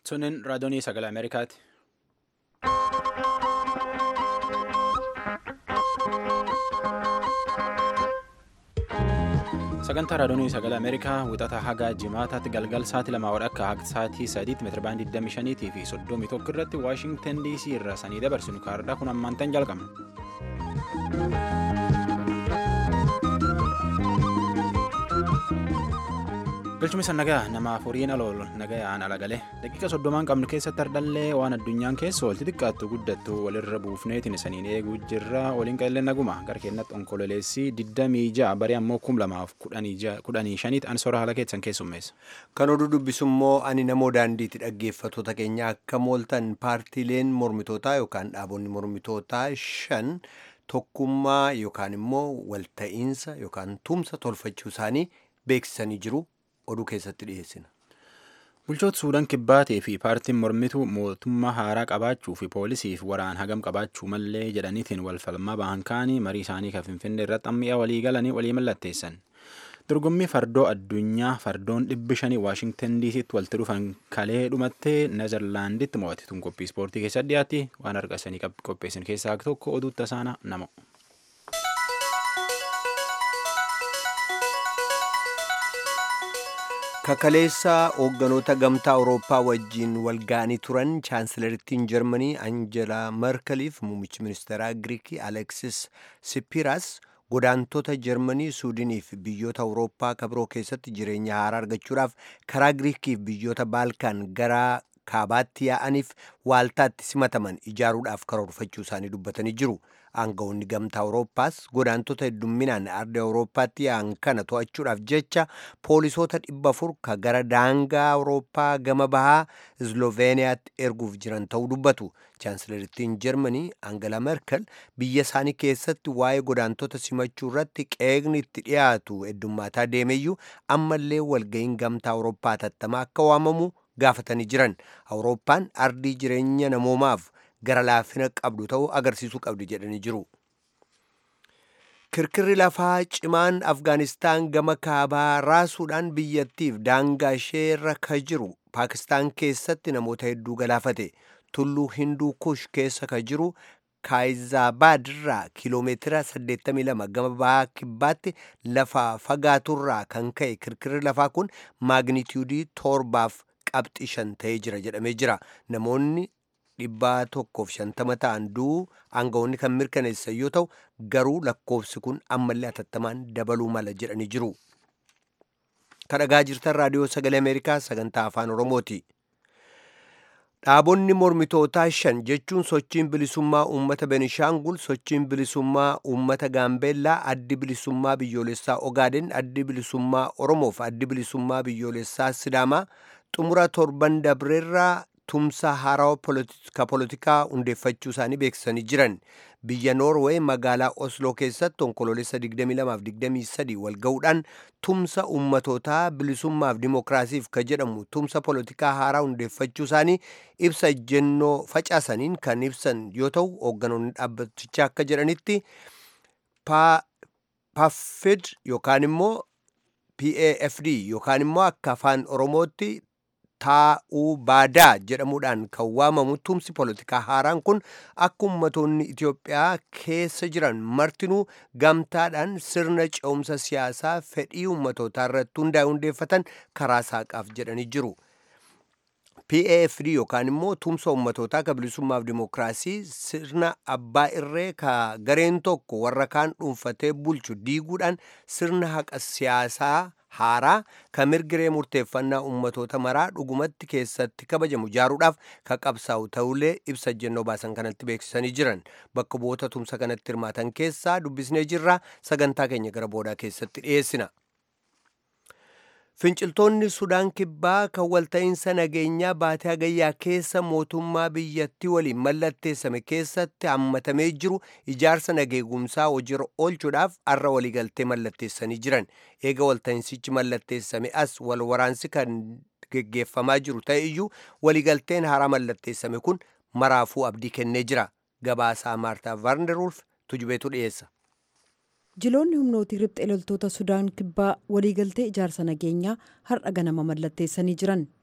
Sunin raadiyoonii sagalee Ameerikaati. Sagantaa raadiyoonii sagalee Ameerikaa wixata haga jimaataatti galgal sa'aatii lamaa wadhakka haga sa'aatii sadiitti meetirabaandii 25 fi 31 irratti Waashingtan DC irraa sanii dabarsinu kaardhaa kun ammaantan jalqabna. Galchuma isa nagaa namaaf horiin alool nagayaan ala galee daqiiqa soddomaan qabnu keessatti ardallee waan addunyaan keessa oolti xiqqaattu guddattu walirra buufneetiin isaniin eeguu jirra waliin qallee naguma gara keenyatti onkololeessii 26 barii ammoo 2015 an soora haala keessan keessummeessa. Kan oduu dubbisummoo ani namoo daandiitti dhaggeeffattoota keenya akka mooltan paartiileen mormitootaa yookaan dhaabonni mormitootaa shan tokkummaa yookaan immoo walta'iinsa yookaan tumsa tolfachuu isaanii beeksisanii jiru. oduu keessatti dhiyeessina. Bulchoota Suudaan Kibbaatii fi paartiin mormituu mootummaa haaraa qabaachuu fi poolisiif waraan hagam qabaachuu mallee jedhaniitiin wal falmaa bahan kaanii marii isaanii kan Finfinnee irratti ammi'a walii galanii walii mallatteessan. Dorgommii fardoo addunyaa fardoon dhibbi shanii Waashingtan DC'tti walitti dhufan kalee dhumattee Neezerlaanditti mo'ate tun qophii ispoortii keessatti dhiyaatti waan argasanii qopheessan keessaa tokko oduu tasaana nama. kakaleessa hoogganoota gamtaa awurooppaa wajjiin walga'anii turan chaansilarittiin jarmanii anjelaa merkeliif muummichi ministeeraa giriikii aleksis sipiras godaantota jarmanii suudiniif biyyoota awurooppaa kabiroo keessatti jireenya haaraa argachuudhaaf karaa giriikiif biyyoota baalkaan gara kaabaatti yaa'aniif waaltaatti simataman ijaaruudhaaf karoorfachuu isaanii dubbatanii jiru. aangawoonni gamtaa awurooppaas godaantota heddumminaan ardii awurooppaatti yaa'an kana to'achuudhaaf jecha poolisoota dhibba afur ka gara daangaa awurooppaa gama bahaa izloveeniyaatti erguuf jiran ta'uu dubbatu chaansilarittiin jarmanii angela merkel biyya isaanii keessatti waa'ee godaantota simachuu irratti qeeqni itti dhiyaatu heddummaataa deemeyyuu ammallee walga'iin gamtaa awurooppaa tattamaa akka waamamu gaafatanii jiran awurooppaan ardii jireenya namoomaaf gara laafina qabdu ta'uu agarsiisuu qabdi jedhanii jiru. Kirkirri lafaa cimaan Afgaanistaan gama kaabaa raasuudhaan biyyattiif daangaa isheerra ka jiru Paakistaan keessatti namoota hedduu galaafate tulluu Hinduu Kush keessa ka jiru Kaayizabaad irraa kiiloomeetira 82 gama bahaa kibbaatti lafa fagaaturraa kan ka'e kirkirri lafaa kun maagnitiyuudii torbaaf qabxii shan ta'ee jira jedhamee jira. Namoonni dhibbaa tokkoof shantama ta'an du'uu aangawoonni kan mirkaneessan yoo ta'u garuu lakkoofsi kun ammallee atattamaan dabaluu mala jedhanii jiru. Kadhagaa jirtan raadiyoo sagalee Ameerikaa sagantaa afaan Oromooti. Dhaabonni mormitootaa shan jechuun sochiin bilisummaa uummata Benishaangul, sochiin bilisummaa uummata Gaambeellaa, addi bilisummaa biyyoolessaa Ogaaden, addi bilisummaa Oromoof addi bilisummaa biyyoolessaa Sidaamaa xumura torban dabreerraa tumsa haarawaa ka poolitikaa hundeeffachuu isaanii beeksisanii jiran biyya noorweey magaalaa osloo keessatti onkoloolessa 22-23 wal ga'uudhaan tumsa ummatootaa bilisummaaf dimookiraasiif ka jedhamu tumsa poolitikaa haaraa hundeeffachuu isaanii ibsa ejjennoo facaasaniin kan ibsan yoo ta'u hoogganoonni dhaabbatichaa akka jedhanitti paffid yookaan immoo pafd yookaan immoo akka afaan oromootti taa'uu baadaa jedhamuudhaan kan waamamu tumsi poolitikaa haaraan kun akka ummatoonni Itoophiyaa keessa jiran martinuu gamtaadhaan sirna ce'umsa siyaasaa fedhii ummatootaa irratti hundaa'e hundeeffatan karaa saaqaaf jedhanii jiru. PAFD yookaan immoo tumsa ummatootaa ka bilisummaaf dimookiraasii sirna abbaa irree ka gareen tokko warra kaan dhuunfatee bulchu diiguudhaan sirna haqa siyaasaa haaraa ka mirgiree murteeffannaa ummatoota maraa dhugumatti keessatti kabajamu ijaaruudhaaf ka qabsaa'u ta'ullee ibsa ejjennoo baasan kanatti beeksisanii jiran bakka bu'oota tumsa kanatti hirmaatan keessaa dubbisnee jirra sagantaa keenya gara boodaa keessatti dhiyeessina. Finciltoonni Sudaan Kibbaa kan walta'iinsa nageenyaa baatee hagayyaa keessa mootummaa biyyattii waliin mallatteessame keessatti hammatamee jiru ijaarsa nageegumsaa hojiirra oolchuudhaaf har'a waliigaltee mallatteessanii jiran. Eega walta'iinsichi mallatteessame as wal waraansi kan geggeeffamaa jiru ta'e iyyuu waliigalteen haaraa mallatteessame kun maraafuu abdii kennee jira. Gabaasaa Maartaa Vaarnderulf tujubeetu dhiyeessa. jiloonni humnootii riphxee loltoota sudaan kibbaa waliigaltee ijaarsa nageenyaa har'a ganama mallatteessanii jiran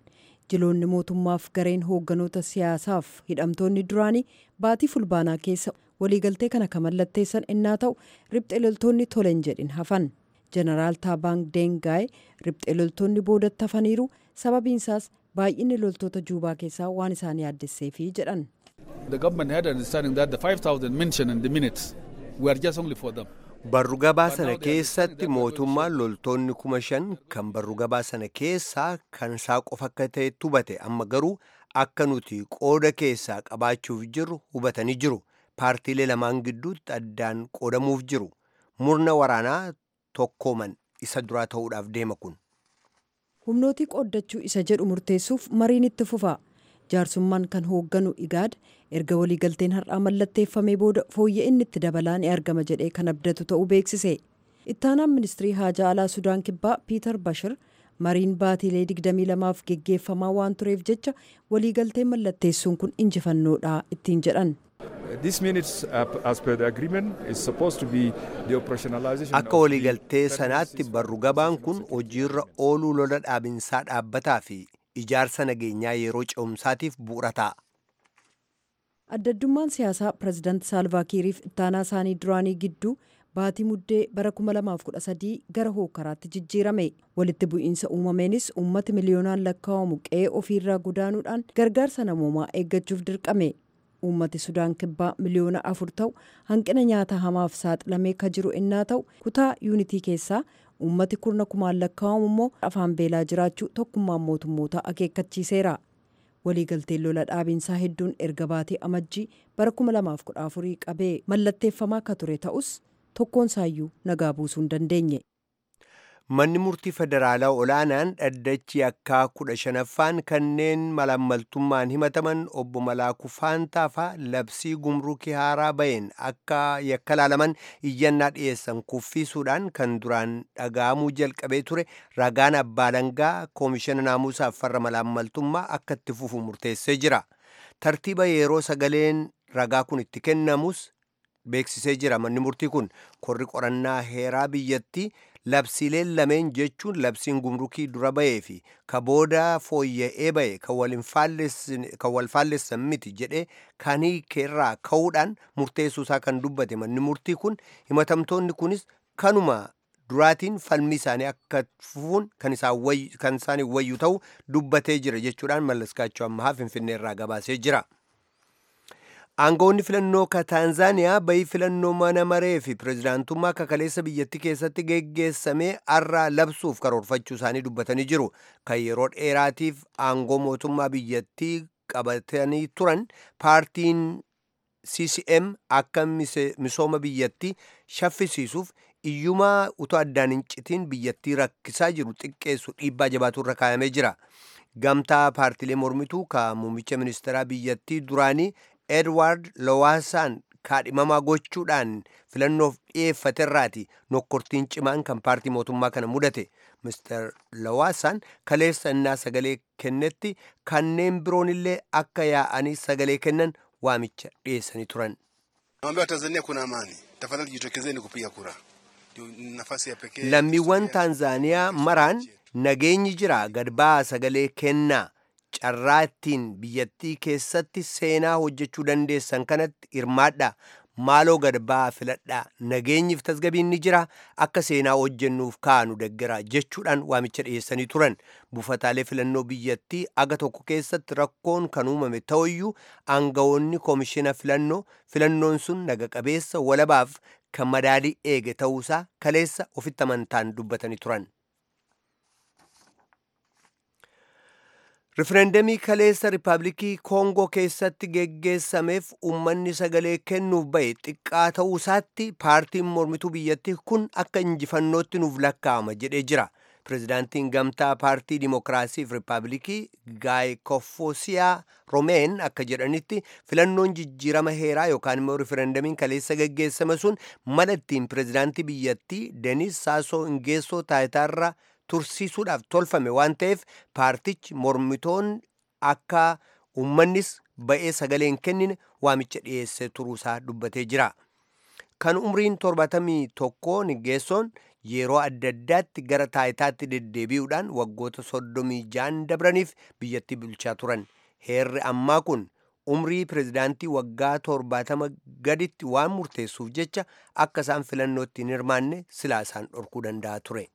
jiloonni mootummaaf gareen hoogganoota siyaasaaf hidhamtoonni duraanii baatii fulbaanaa keessa waliigaltee kana kan mallatteessan innaa ta'u riphxee loltoonni tolen jedhin hafan jeneraal taabaang deengaay riphxee loltoonni boodatti hafaniiru sababiinsaas baay'inni loltoota juubaa keessaa waan isaan yaaddesseefi jedhan. The government had an understanding that the 5,000 mentioned in the minutes were just only for them. Barru gabaa sana keessatti mootummaan loltoonni kuma shan kan barru gabaa sana keessaa kan isaa qofa akka ta'etti hubate amma garuu akka nuti qooda keessaa qabaachuuf jirru hubatanii jiru. Paartiilee lamaan gidduutti addaan qoodamuuf jiru. Murna waraanaa tokkooman isa duraa ta'uudhaaf deema kun. humnootii qooddachuu isa jedhu murteessuuf mariin itti fufa jaarsummaan kan hoogganu igaad erga waliigalteen har'aa mallatteeffamee booda fooyya'inni inni itti dabalaa ni argama jedhee kan abdatu ta'uu beeksise ittaanaan ministirii haajaa alaa sudaan kibbaa piitar bashir mariin baatiilee 22f geggeeffamaa waan tureef jecha waliigalteen mallatteessuun kun injifannoodha ittiin jedhan. Akka waliigaltee sanaatti barru gabaan kun hojiirra ooluu lola dhaabinsaa dhaabbataa fi ijaarsa nageenyaa yeroo ce'umsaatiif bu'uura ta'a. Addaddummaan siyaasaa pirezidaanti Saalvaakiiriif ittaanaa isaanii duraanii gidduu baatii muddee bara 2013 gara hookaraatti jijjiirame walitti bu'iinsa uumameenis uummati miliyoonaan lakkaa'amu qe'ee ofiirraa godaanuudhaan gargaarsa namoomaa eeggachuuf dirqame. uummati sudaan kibbaa miliyoona afur ta'u hanqina nyaata hamaaf saaxilamee ka jiru innaa ta'u kutaa yuunitii keessaa uummati kurna kumaan lakkaa'amu immoo afaan beelaa jiraachuu tokkummaan mootummoota akeekkachiiseera waliigalteen lola dhaabiinsaa hedduun erga baatee amajjii bara 2014 qabee mallatteeffamaa ka ture ta'us tokkoonsaayyuu nagaa buusuu hin dandeenye. Manni murtii federaalaa olaanaan dhaddachi yakkaa kudha shanaffaan kanneen malaammaltummaan himataman obbo Malaakuu Faantaafaa labsii gumrukii haaraa baheen akka yakka laalaman iyyannaa dhiyeessan kuffisuudhaan kan duraan dhaga'amuu jalqabee ture ragaan abbaa alangaa koomishina naamusaaf farra malaammaltummaa akka itti fufu murteessee jira. Tartiiba yeroo sagaleen ragaa kun itti kennamus beeksisee jira manni murtii kun korri qorannaa heeraa biyyattii labsiileen lameen jechuun labsiin gumrukii dura bahee fi ka booda fooyya'ee bahe kan wal faallessan miti jedhee kan hiikeerraa ka'uudhaan murteessuusaa kan dubbate manni murtii kun himatamtoonni kunis kanuma duraatiin falmii isaanii akka fufuun kan isaanii wayyu ta'u dubbatee jira jechuudhaan mallaskaachuu ammaa finfinneerraa gabaasee jira. aangoonni filannoo ka taanzaaniyaa bayii filannoo mana maree fi pirezidaantummaa kakaleessa biyyattii keessatti geggeessamee arraa labsuuf karoorfachuu isaanii dubbatanii jiru kan yeroo dheeraatiif aangoo mootummaa biyyattii qabatanii turan paartiin ccm akka misooma biyyattii shaffisiisuuf iyyumaa utoo addaan hin citiin biyyattii rakkisaa jiru xiqqeessu dhiibbaa jabaatu irra kaayamee jira gamtaa paartiilee mormituu ka muummicha ministeeraa biyyattii duraanii edward lowaasaan kaadhimamaa gochuudhaan filannoof dhiyeeffaterraati nokkortiin cimaan kan paartii mootummaa kana mudate mister lowaasaan kaleessa innaa sagalee kennetti kanneen biroonillee akka yaa'anii sagalee kennan waamicha dhiyeessanii turan. lammiiwwan taanzaaniyaa maraan nageenyi jira gad ba'aa sagalee kennaa carraa ittiin biyyattii keessatti seenaa hojjechuu dandeessan kanatti hirmaadha maaloo gad ba'aa filadhaa nageenyiif tasgabiin ni jira akka seenaa hojjennuuf kaanu deggera jechuudhaan waamicha dhiyeessanii turan buufataalee filannoo biyyattii aga tokko keessatti rakkoon kan uumame ta'uyyuu aangawoonni koomishina filannoo filannoon sun naga qabeessa walabaaf kan madaalii eege ta'uusaa kaleessa ofitti amantaan dubbatanii turan. rifereendamii kaleessa riippaabilikii koongoo keessatti geggeessameef uummanni sagalee kennuuf bahe xiqqaa ta'uusaatti paartiin mormituu biyyattii kun akka injifannootti nuuf lakkaa'ama jedhee jira pirezidaantiin gamtaa paartii dimokiraasiif riippaabilikii gaayikofoosiyaa roomeen akka jedhanitti filannoon jijjiirama heeraa yookaan immoo rifereendamiin kaleessa geggeessame sun mala ittiin pirezidaantii biyyattii denis saasoo ingeessoo taayitaarra tursiisuudhaaf tolfame waan ta'eef paartichi mormitoon akka uummannis ba'ee sagalee hin kennine waamicha dhiyeessee turuusaa dubbatee jira. kan umriin torbatamii tokkoo Nigeessoon yeroo adda addaatti gara taayitaatti deddeebi'uudhaan waggoota soddomii jaan dabraniif biyyattii bulchaa turan. Heerri ammaa kun umrii pirezidaantii waggaa torbaatama gaditti waan murteessuuf jecha akka isaan filannootti hin hirmaanne silaa isaan dhorkuu danda'a ture.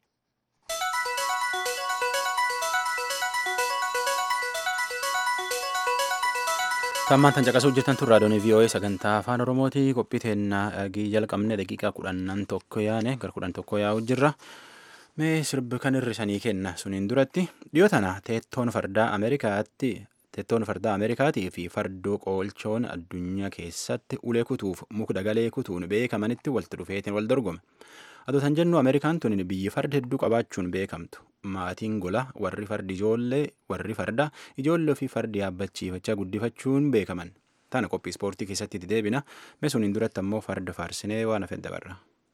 Tammaan tan caqasuu hojjetan tun raadiyoon VOA sagantaa afaan Oromooti qophii teennaa dhagii jalqabne daqiiqaa kudhannan tokko yaane gara kudhan tokko yaa'u jirra. Mee sirbi kan hirrisanii kenna suniin duratti dhiyoo tana teettoon fardaa Ameerikaatti teettoon fardaa Ameerikaatii fi fardoo qoolchoon addunyaa keessatti ulee kutuuf mukdagalee kutuun beekamanitti walitti dhufeetiin wal dorgome. Adoo tan jennu Ameerikaan tun biyyi farda hedduu qabaachuun beekamtu. Maatiin gola warri fardi ijoollee warri farda ijoollee ofii fardi yaabbachiifachaa guddifachuun beekaman. Tana qophii ispoortii keessatti itti deebina. Mee suniin duratti ammoo farda faarsinee waan hafe dabarra.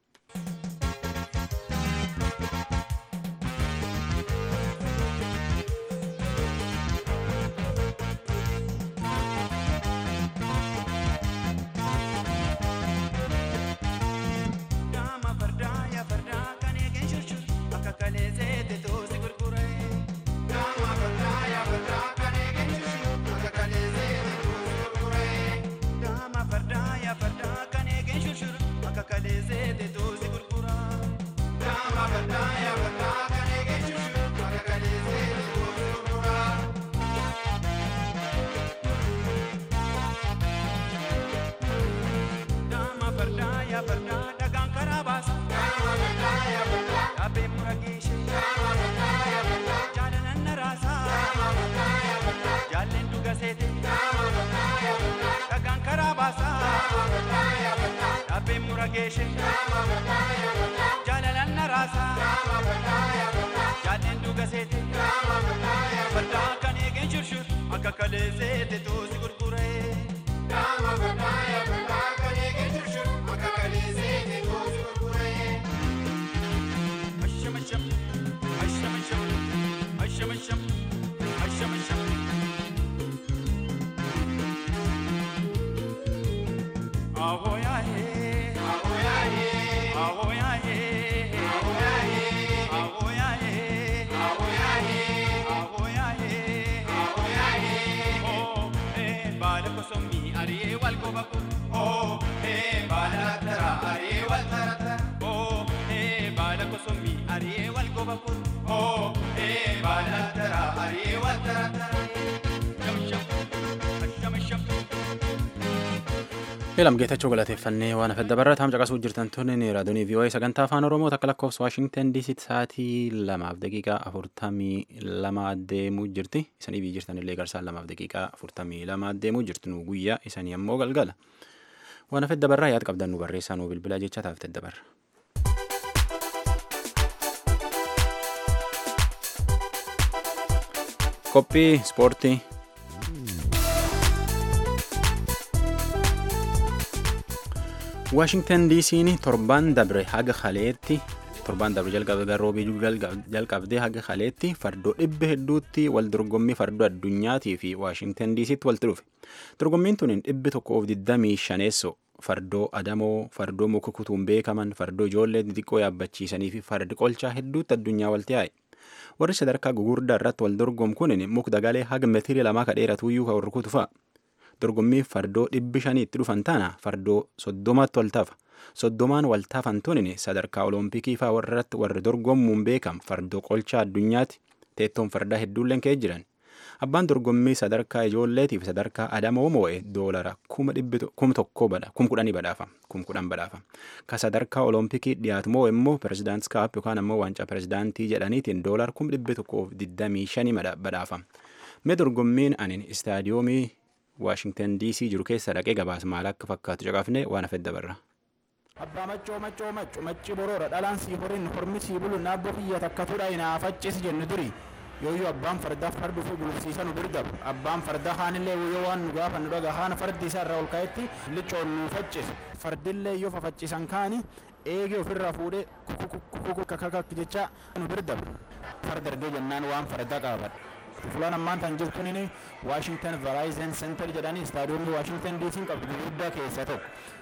Eelam geetachuu galateeffannee waan hafe dabarataam caqasuu jirtan tunin raadiyoonii VOA sagantaa afaan Oromoo takka lakkoofsa Waashingtan DC sa'aatii lamaaf daqiiqaa afurtamii lama deemuu jirti. Isanii biyyi jirtan illee garsaan lamaaf daqiiqaa afurtamii lama deemuu jirti nu guyyaa isanii ammoo galgala. Waan hafe dabarraa yaada qabdan nu barreessaa nu bilbilaa jecha taafte dabarra. Qophii ispoortii. Waashingtan DC'n torban dabre haga kaleetti torban dabre jalqabe garroobii jalqabdee haga kaleetti fardoo dhibba hedduutti wal dorgommii fardoo addunyaatii fi Waashingtan DC'tti walitti dhufe. Dorgommiin tun dhibbi tokko of digdamii shaneessoo fardoo adamoo fardoo muka kutuun beekaman fardoo ijoollee xixiqqoo yaabbachiisanii fi fardi qolchaa hedduutti addunyaa walitti yaa'e. Warri sadarkaa gugurdaa irratti wal dorgomu kun mukdagalee haga meetirii lamaa kadheeratuyyuu kan rukutu fa'a. dorgommii fardoo dhibbi shaniitti dhufan taana fardoo soddomaatti wal tafa soddomaan wal tafan tunin sadarkaa olompikii faa warratti warri dorgommuun beekam fardoo qolchaa addunyaatti teettoon fardaa hedduulleen ka'ee jiran abbaan dorgommii sadarkaa ijoolleetiif sadarkaa adamoo moo'e doolara kuma tokkoo badha kum kudhanii badhaafa kum kudhan badhaafa ka sadarkaa olompikii dhiyaatu moo immoo pirezidaantis kaap yookaan ammoo waancaa pirezidaantii jedhaniitiin doolar kum dhibbi tokkoof digdamii shanii badhaafa mee dorgommiin anin istaadiyoomii Waashingtan DC jiru keessa dhaqee gabaas maal akka fakkaatu caqafne waan hafe dabarra. Abbaa maccoo maccoo maccu macci boroora dhalaan sii horin hormi sii bulu naabboo kiyya takkatudha inaafachis jennu duri yooyyuu abbaan fardaa fardu fi gulufsiisa nu birdabu abbaan fardaa haanillee yoo waan nu gaafa nu dhaga haana fardi isaa irraa ol ka'etti licoon nu faccisu fardillee yoo fafaccisan kaani eegee ofirraa fuudhee kukukukuku kakakak jecha nu birdabu farda argee jennaan waan fardaa qaabadha. fulaan ammaan tan jirtunin waashingtan varaayizen sentar jedhanii istaadiyoomii waashingtan diisiin qabdu gurguddaa keessaa tokko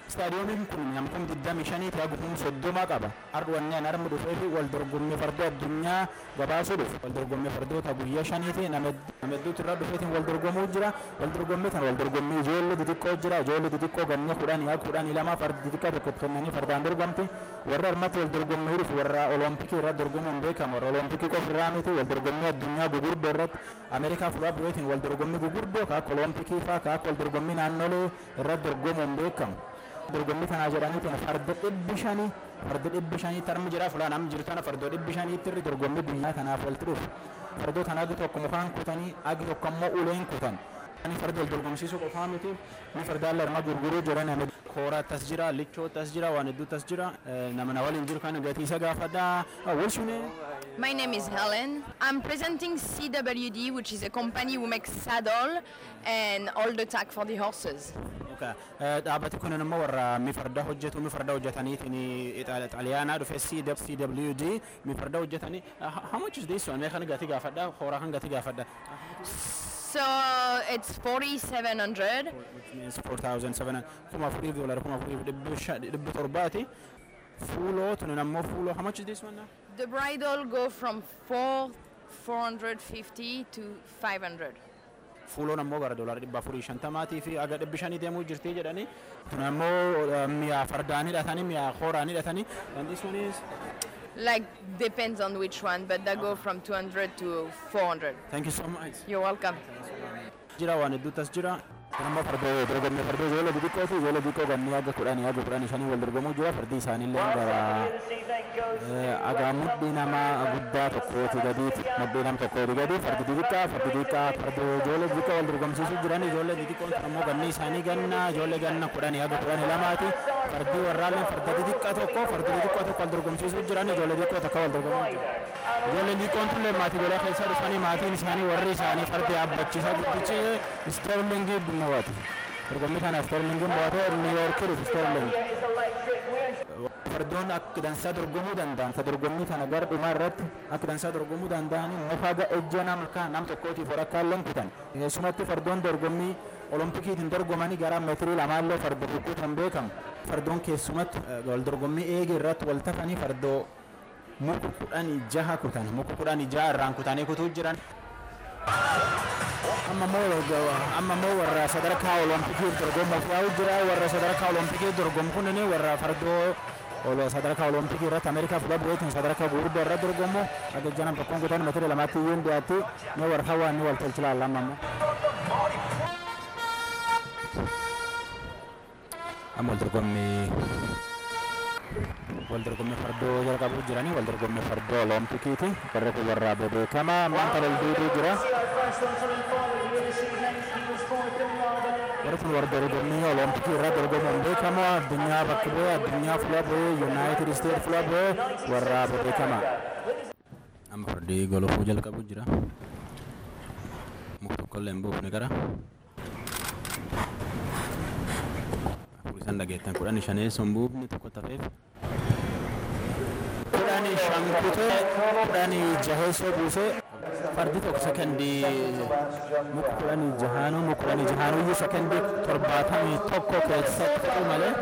Istaadiyoomiin kun namkum 25 haa gufuun soddoma qaba. Ardwanneen armi dhufee fi wal dorgommii fardoo addunyaa gabaasuu dhufu. Wal dorgommii fardoota guyyaa shaniiti nama hedduutu irraa dhufeetiin wal dorgomuu jira. Wal dorgommii kana wal dorgommii ijoollee xixiqqoo jira. Ijoollee xixiqqoo ganna kudhanii haa kudhanii lama fardi xixiqqaa tokko kennanii fardaan dorgomti. Warra armatti wal dorgommii dhufu warra olompikii irra dorgomuun beekamu. Warra olompikii qofa irraa miti wal dorgommii addunyaa gugurdoo irratti Ameerikaa fuula bu'eetiin wal dorgommii gugurdoo kaakka olompikii fa'aa kaakka wal dorgommii naannolee irratti dorgomuun beekamu. dorgommii kanaa jedhaniitiin farda dhibbi shanii farda dhibbi shanii tarmi jira fulaan amma jiru tana fardoo dhibbi shaniitti irri dorgommii guyyaa kanaaf walitti dhufu fardoo kana agi tokko mukaan kutanii agi tokko ammoo uleen kutan ani farda wal dorgomsiisuu qofaa miti ni fardaan larmaa gurguruu jiran nama kooraa tas jira lichoo tas jira waan hedduu tas jira nama na waliin jiru kan gatii isa gaafadhaa walshunee My name is Helen. I'm presenting CWD, which is a company who makes saddle and all the tack for the horses. dhaabbati kun immoo warra mi farda hojjetu mi farda hojjetaniitiin xaaliyaanaa dhufe CWD mi farda hojjetanii how much is this one mee kan gatii gaafadha hooraa kan gatii gaafadha So it's 4,700. which means 4700 kuma afurii doolara kuma afurii dhibbi sha- dhibbi torbaati fuuloo tuni ammoo fuuloo how much is this one now The bridle go from 4, 450 to 500. fuuloon ammoo gara doolara dhibba afurii shantamaatii fi aga dhibbi shanii deemuu jirti jedhanii tun ammoo eh, mi'a fardaan hidhatanii mi'a hooraan hidhatanii and this one is Like depends on which one, but they go from 200 to 400. thank you so much You're welcome. jira waan hedduutu as jira kun ammoo fardoo dorgommii fardoo ijoollee xixiqqooti ijoollee xixiqqoo gannee aga kudhanii aga kudhanii shanii wal dorgomuu jira fardi isaaniillee gara eh, aga mudhii nama guddaa tokkooti gadiiti mudhii nam tokkooti gadi fardi xixiqqaa fardi xixiqqaa fardoo ijoollee xixiqqoo wal dorgomsiisuu jiran ijoollee xixiqqoon sun ammoo ganni isaanii ganna ijoollee ganna kudhanii aga kudhanii lamaati fardi warraalleen farda xixiqqaa tokko fardi xixiqqoo tokko wal dorgomsiisuu jiran ijoollee xixiqqoo tokko wal dorgomuu jira ijoolleen xixiqqoon tullee maatii godhaa keessa dhufanii maatiin isaanii warri isaanii fardi yaabbachiisaa guddichi sterlingii mo'ate dorgommii kanaaf sterlingiin mo'ate niiwuyoorkii dhufu sterling fardoon akka dansaa dorgomuu danda'an ka dorgommii kana gara dhumaa irratti akka dansaa dorgomuu danda'an muka ga ejja nama kan nam tokkootiif warakkaalleen kutan keessumatti fardoon dorgommii olompikiitiin dorgomanii gara meetirii lamaallee farda kukkutan beekamu fardoon keessumatti eh, wal dorgommii eege irratti wal tafanii fardoo muka kudhanii jaha kutan muka kudhanii jaha irraan kutanii kutuu jiran amma immoo amma immoo warra sadarkaa olompikii dorgomuuf yaa'u jira warra sadarkaa olompikii dorgomu kunin warra fardoo olo sadarkaa olompikii irratti ameerikaa fuula bu'eetiin sadarkaa gurguddoo irratti dorgomu akka janan tokkoon kutan meetira lamaatti iyyuu hin dhiyaatti ni warra hawaan ni wal tolchi laalla amma immoo. amma wal dorgommii wal dorgommii fardoo jalqabuu jiranii wal dorgommii fardoo olompikiiti warri kun warra beekamaa ammaan kana ol duuduu jira warri kun warra dorgommii oloompikii irra dorgomuun beekamoo addunyaa bakka bu'ee addunyaa fuula bu'ee yuunaayitid isteet fuula bu'ee warra beekamaa amma fardii golofuu jalqabuu jira muka tokkollee hin buufne gara afur isan dhageettan kudhanii shaneessuun buufni tokko tafeef kudhanii shan kutee kudhanii jaheessoo buusee fardi tokko sekendii muka kudhanii jahaanuu muka kudhanii jahaanuu iyyuu sekendii torbaatamii tokko keessatti fixuu malee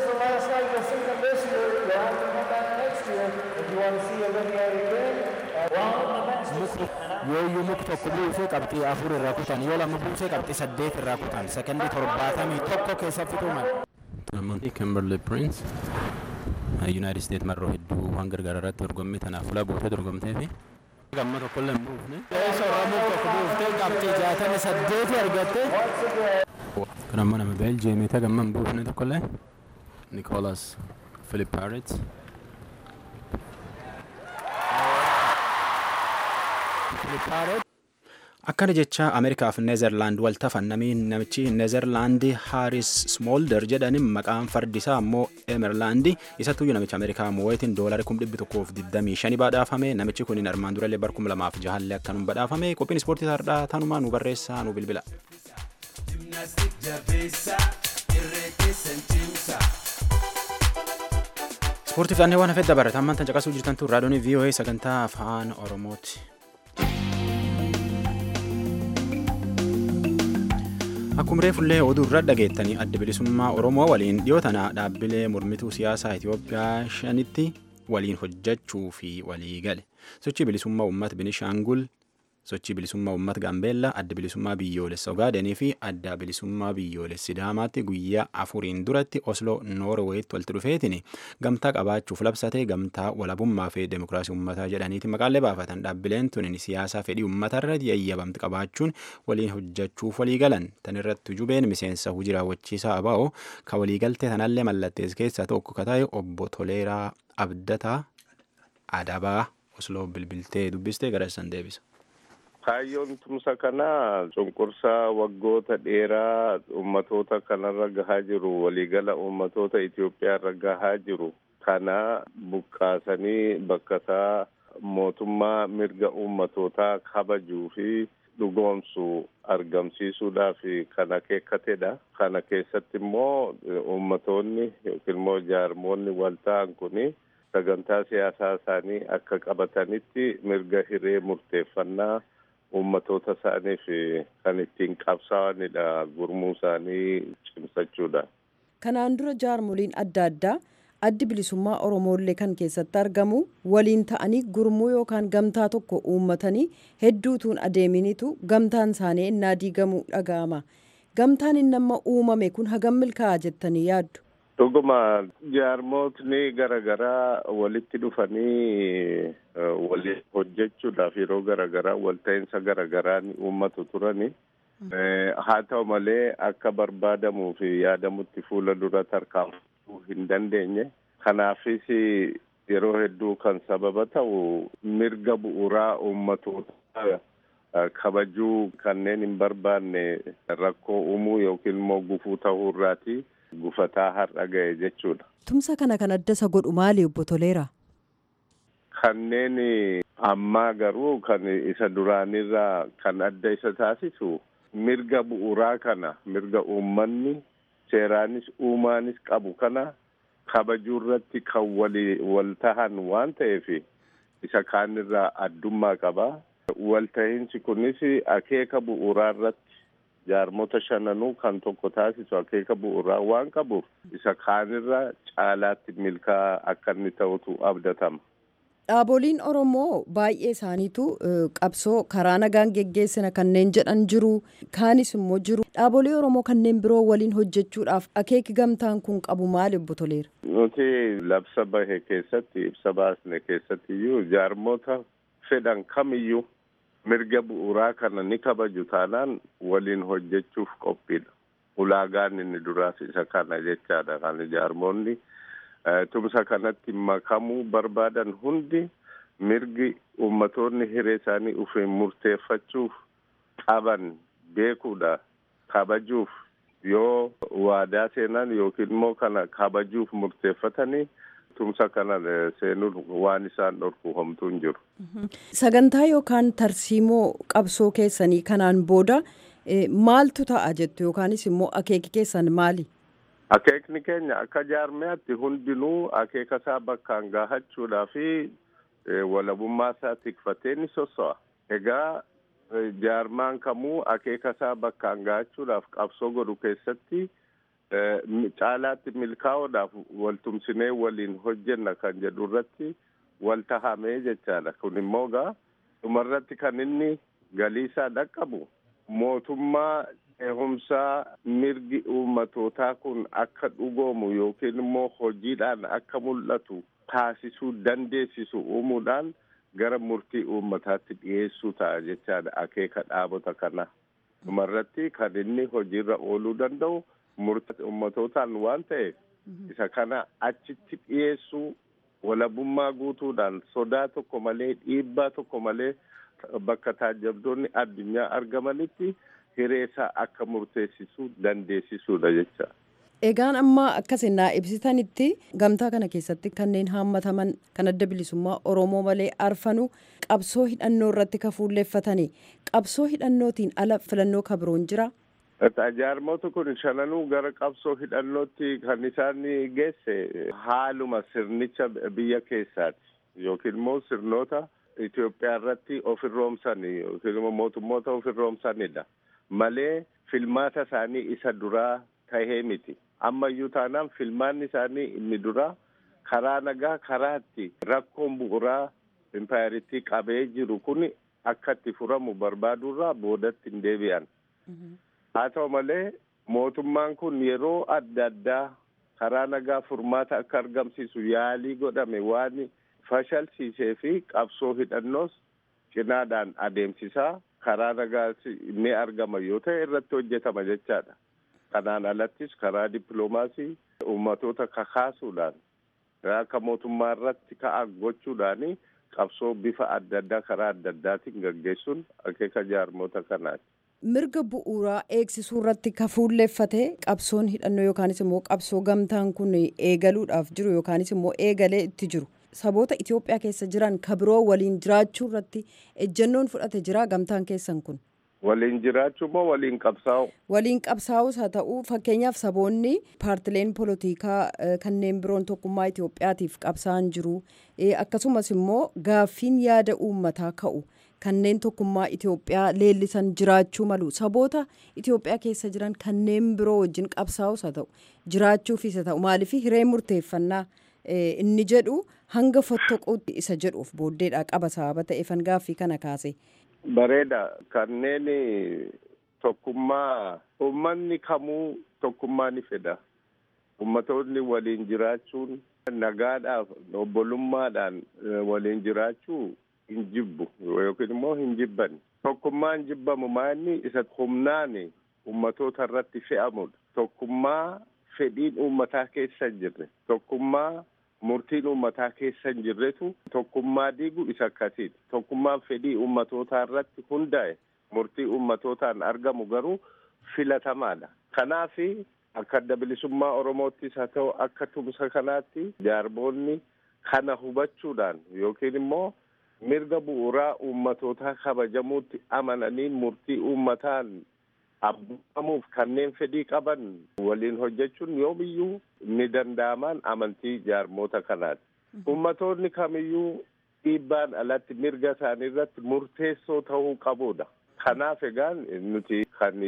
yoo iyyuu muka tokko buusee qabxii afur irraa kutan yoo lama buusee qabxii saddeet irraa kutan sekendii torbaatamii tokko keessa fixuu malee. Namoonni Kimberly Prince United States marroo hedduu waan gargaara irratti dorgommii tanaaf fuula buutee dorgomtee fi gamma tokkollee hin buufne. Soorramuu tokko buuftee qabxii jaatamii saddeeti argatte. Kun ammoo nama Beeljeemiita gamma hin buufne tokkollee. Nicolas Philip Parrot. Philip Parrot. akkana jecha ameerikaaf neezerlaand wal tafan namni namichi neezerlaandi haaris smoolder jedhanin maqaan fardisaa ammoo emerlaandi isattuyyuu namicha ameerikaa moo'eetiin doolari kum dhibbi tokkoof digdamii shani badhaafame namichi kun armaan durallee bar kum lamaaf jahallee akkanum badhaafame qophiin ispoortii tardhaa tanumaa nu barreessaa nu bilbila. ispoortii fi waan hafee dabarata ammaan tan caqasuu jirtantu raadiyoon VOA sagantaa afaan oromooti. Akkuma reefullee oduu irra dhageettanii adda bilisummaa Oromoo waliin dhiyoo tana dhaabbilee mormituu siyaasaa Itoophiyaa shanitti waliin hojjechuu fi walii gale. Sochii bilisummaa uummata Binishaangul, sochii bilisummaa uummata Gaambeellaa, adda bilisummaa biyyoolessa Ogaadenii fi adda bilisummaa biyyoolessa Sidaamaatti guyyaa afuriin duratti Osloo Noorweetti walitti dhufeetiin gamtaa qabaachuuf labsatee gamtaa walabummaa fi demokiraasii uummataa jedhaniiti maqaalee baafatan dhaabbileen tun siyaasaa fedhii uummatarra yayyabamte qabaachuun waliin hojjechuuf walii galan tan irratti jubeen miseensa hojii raawwachiisaa ABO ka waliigaltee tanallee mallattees keessaa tokko ka ta'e obbo Toleeraa Abdataa Adabaa Osloo bilbiltee dubbistee gara isaan deebisa. Kaayyoon tumsa kanaa cunqursaa waggoota dheeraa ummatoota kanarra gahaa jiru waliigala ummatoota Itoophiyaa irra gahaa jiru kana buqqaasanii bakkataa mootummaa mirga ummatootaa kabajuu fi dhugoomsu argamsiisuudhaaf kan akeekatedha. Kana keessatti immoo ummatoonni yookiin immoo jaarmoonni wal ta'an kuni sagantaa siyaasaa isaanii akka qabatanitti mirga hiree murteeffannaa ummatoota isaaniif kan ittiin qabsaa'anidha gurmuu isaanii cimsachuudha. Kanaan dura jaarmoliin adda addaa addi bilisummaa Oromoollee kan keessatti argamu waliin ta'anii gurmuu yookaan gamtaa tokko uummatanii hedduutuun adeeminitu gamtaan isaanii innaa diigamuu dhaga'ama. Gamtaan inni amma uumame kun hagam milkaa'aa jettanii yaaddu? Dhuguma jaarmootni garaagaraa walitti dhufanii waliin hojjechuudhaaf yeroo garaagaraa walta'iinsa garaagaraan uummatu turani. Haa ta'u malee akka barbaadamuu fi yaadamutti fuula dura tarkaanfachuu hin dandeenye. Kanaafis yeroo hedduu kan sababa ta'u mirga bu'uuraa uummatoota kabajuu kanneen hin barbaanne rakkoo uumuu yookiin immoo gufuu ta'uu irraati. gufataa har'a ga'e jechuudha. Tumsa kana kan adda isa godhu maali obbo Toleeraa? Kanneen ammaa garuu kan isa duraanirraa kan adda isa taasisu mirga bu'uuraa kana mirga uummanni seeraanis uumaanis qabu kana kabajuu irratti kan wal tahan waan ta'eef isa kaanirraa addummaa qaba. Walta'iinsi kunis akeeka bu'uuraa irratti jaarmota shananuu kan tokko taasisu akeeka bu'uuraa waan qabuuf isa kaanirra caalaatti milkaa'aa akka inni ta'utu abdatama. Dhaaboliin Oromoo baay'ee isaaniitu qabsoo karaa nagaan geggeessina kanneen jedhan jiru. Kaanis immoo jiru. Dhaabolee Oromoo kanneen biroo waliin hojjechuudhaaf akeeki gamtaan kun qabu maali obbo Toleera? Nuti labsa bahe keessatti ibsa baasne keessatti iyyuu jaarmota fedhan kamiyyuu mirga bu'uuraa kana ni kabaju taanaan waliin hojjechuuf qophiidha. Ulaagaan inni duraas isa kana jechaadha. Kan jaarmoonni tumsa kanatti makamuu barbaadan hundi mirgi ummatoonni hiree isaanii ufiin murteeffachuuf qaban beekuudha. Kabajuuf yoo waadaa seenan yookiin immoo kana kabajuuf murteeffatanii tumsa kana seenuun waan isaan dhorku homtuu hin jiru. Sagantaa yookaan tarsiimoo qabsoo keessanii kanaan booda maaltu ta'a jettu yookaanis immoo akeeki keessan maali? Akeekni keenya akka jaarmiyaatti hundinuu akeeka isaa bakkaan gahachuudhaa fi walabummaa isaa tikfatee ni sosso'a. Egaa jaarmaan kamuu akeeka isaa bakkaan gahachuudhaaf qabsoo godhu keessatti caalaatti milkaa'uudhaaf waltumsinee waliin hojjenna kan jedhu irratti wal tahamee jechaadha. Kun immoo gaa dhumarratti kan inni galii isaa dhaqqabu mootummaa ceehumsaa mirgi uummatootaa kun akka dhugoomu yookiin immoo hojiidhaan akka mul'atu taasisuu dandeessisu uumuudhaan gara murtii uummataatti dhiyeessuu ta'a jechaadha akeeka dhaabota kana. Dhumarratti kan inni hojiirra ooluu danda'u murtii uummatootaan waan ta'eef isa kana achitti dhiyeessuu walabummaa guutuudhaan sodaa tokko malee dhiibbaa tokko malee bakka taajabdoonni addunyaa argamanitti hiree isaa akka murteessisuu dandeessisuudha jecha. Egaan amma akkasin naa ibsitanitti gamtaa kana keessatti kanneen haammataman kan adda bilisummaa Oromoo malee arfanu qabsoo hidhannoo irratti kafuulleeffatani. Qabsoo hidhannootiin ala filannoo kabiroon jira. Jaarmoota kun shananuu gara qabsoo hidhannootti kan isaan geesse haaluma sirnicha biyya keessaati yookiin immoo sirnoota Itoophiyaa irratti ofirroomsanii yookiin immoo mootummoota ofirroomsanidha. malee filmaata isaanii isa duraa tahee miti. Ammayyuu taanaan filmaanni isaanii inni duraa karaa nagaa karaatti rakkoon bu'uuraa impaayaritti qabee jiru kun akka itti furamu barbaadurraa boodatti hin deebi'an. Haa ta'u malee mootummaan kun yeroo adda addaa karaa nagaa furmaata akka argamsiisu yaalii godhame waan fashalsiisee fi qabsoo hidhannoos cinaadhaan adeemsisaa karaa nagaa ni argama yoo ta'e irratti hojjetama jechaadha. Kanaan alattis karaa dippiloomaasii uummatoota kakaasuudhaan akka mootummaa irratti ka'a gochuudhaani qabsoo bifa adda addaa karaa adda addaatiin gaggeessuun akeeka jaarmoota kanaati. mirga bu'uuraa eegsisuu irratti ka fuulleeffate qabsoon hidhannoo yookaanis immoo qabsoo gamtaan kun eegaluudhaaf jiru yookaanis immoo eegalee itti jiru saboota Itoophiyaa keessa jiran ka biroo waliin jiraachuu irratti ejjennoon fudhate jira gamtaan keessan kun. Waliin jiraachuu moo waliin qabsaa'u? Waliin qabsaa'us haa ta'u fakkeenyaaf saboonni paartileen polotikaa kanneen biroon tokkummaa Itoophiyaatiif qabsaa'an jiru akkasumas immoo gaaffiin yaada uummataa ka'u. kanneen tokkummaa Itoophiyaa leellisan jiraachuu malu saboota Itoophiyaa keessa jiran kanneen biroo wajjin qabsaa'us haa ta'u jiraachuufis haa ta'u maaliif hiree murteeffannaa inni jedhu hanga fottoquutti isa jedhuuf booddeedha qaba sababa ta'eefan gaaffii kana kaase. Bareeda kanneen tokkummaa uummanni kamuu tokkummaa ni fedha. Uummatoonni waliin jiraachuun nagaadhaaf obbolummaadhaan waliin jiraachuu hin jibbu yookiin immoo hin jibban tokkummaan jibbamu maanni isa humnaan ummatoota irratti fe'amudha tokkummaa fedhiin uummataa keessa hin jirre tokkummaa murtiin uummataa keessa hin jirretu tokkummaa diigu isa akkasiiti tokkummaan fedhii uummatootaa irratti hundaa'e murtii uummatootaan argamu garuu filatamaadha kanaaf akka adda bilisummaa oromoottis haa ta'u akka tumsa kanaatti jaarmoonni kana hubachuudhaan yookiin immoo mirga bu'uuraa uummatootaa kabajamuutti amananii murtii uummataan abboomamuuf kanneen fedhii qaban waliin hojjechuun yoomiyyuu ni danda'amaan amantii jaarmoota kanaati. Uummatoonni kamiyyuu dhiibbaan alatti mirga isaanii irratti murteessoo ta'uu qabudha. Kanaaf egaan nuti kan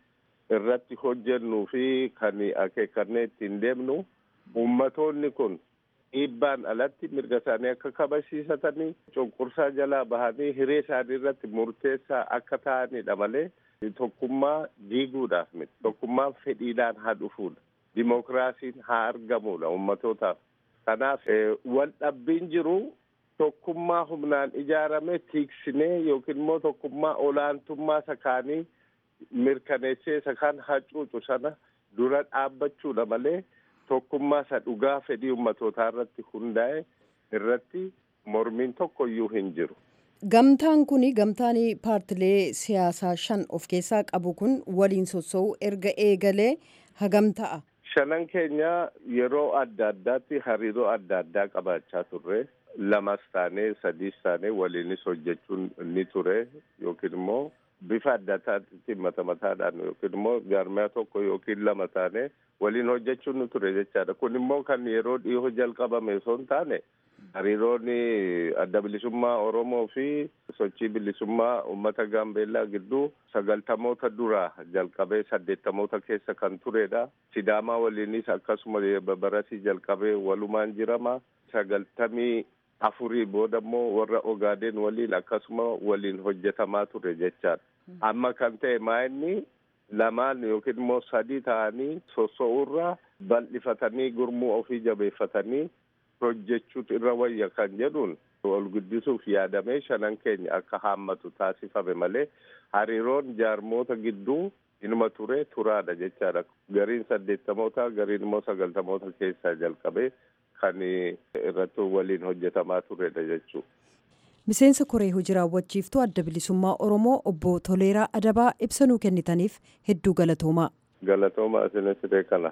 irratti hojjennuu fi kan akeekannee ittiin deemnu uummatoonni kun dhiibbaan alatti mirga isaanii akka kabachiisatanii cunqursaa jalaa bahanii hiree isaanii irratti murteessaa akka ta'anidha malee tokkummaa diiguudhaaf miti tokkummaan fedhiidhaan haa dhufuudha dimokiraasiin haa argamudha ummatootaaf kanaaf wal dhabbiin jiru tokkummaa humnaan ijaarame tiiksinee yookiin immoo tokkummaa olaantummaa sakaanii mirkaneessee sakaan hacuucu sana dura dhaabbachuudha malee tokkummaa isa dhugaa fedhii ummatootaa irratti hundaa'e irratti mormiin tokko iyyuu hin jiru. Gamtaan kun gamtaan paartilee siyaasaa shan of keessaa qabu kun waliin sossoo'u erga eegalee hagam ta'a. Shanan keenya yeroo adda addaatti hariiroo adda addaa qabaachaa turre lamas taanee sadiis taanee waliinis hojjechuun ni ture yookiin immoo bifa adda addaatti mata mataadhaan yookiin immoo jaarmiyaa tokko yookiin lama taanee waliin hojjechuun ni ture jechaadha. Kun immoo kan yeroo dhiyoo jalqabame osoo hin taane hariiroon adda bilisummaa Oromoo fi sochii bilisummaa uummata Gaambeellaa gidduu sagaltamoota duraa jalqabee saddeettamoota keessa kan turedha. Sidaamaa waliinis akkasuma barasii jalqabee walumaan jirama. Sagaltamii afurii booda immoo warra Ogaadeen waliin akkasuma waliin hojjetamaa ture jechaadha. Amma kan ta'e maa'inni lamaan yookiin immoo sadii ta'anii soso'uurraa bal'ifatanii gurmuu ofii jabeeffatanii hojjechuutu irra wayya kan jedhuun ol guddisuuf yaadamee shanan keenya akka haammatu taasifame malee hariiroon jaarmoota gidduu inuma ture turaadha jechaadha. Gariin saddeettamoota gariin immoo sagaltamoota keessaa jalqabee kan irratti waliin hojjetamaa turedha jechuudha. Miseensa koree hojii raawwachiiftuu adda bilisummaa Oromoo obbo Toleeraa Adabaa ibsa nuu kennitaniif hedduu galatoomaa. Galatoomaa isinis kana.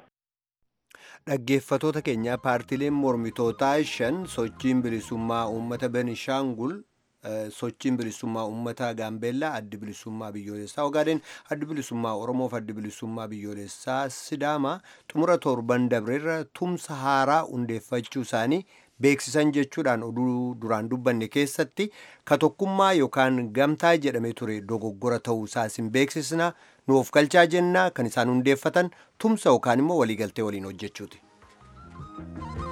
Dhaggeeffatoota keenya paartileen mormitootaa shan sochiin bilisummaa uummata Benishaangul sochiin bilisummaa uummata Gaambeellaa addi bilisummaa biyyoolessaa Ogaadeen addi bilisummaa Oromoof addi bilisummaa biyyoolessaa Sidaamaa xumura torban dabreerra tumsa haaraa hundeeffachuu isaanii beeksisan jechuudhaan oduu duraan dubbanne keessatti ka tokkummaa yookaan gamtaa jedhame ture dogoggora ta'uu isaas hin beeksisna nu of galchaa jennaa kan isaan hundeeffatan tumsa yookaan immoo waliigaltee waliin hojjechuuti.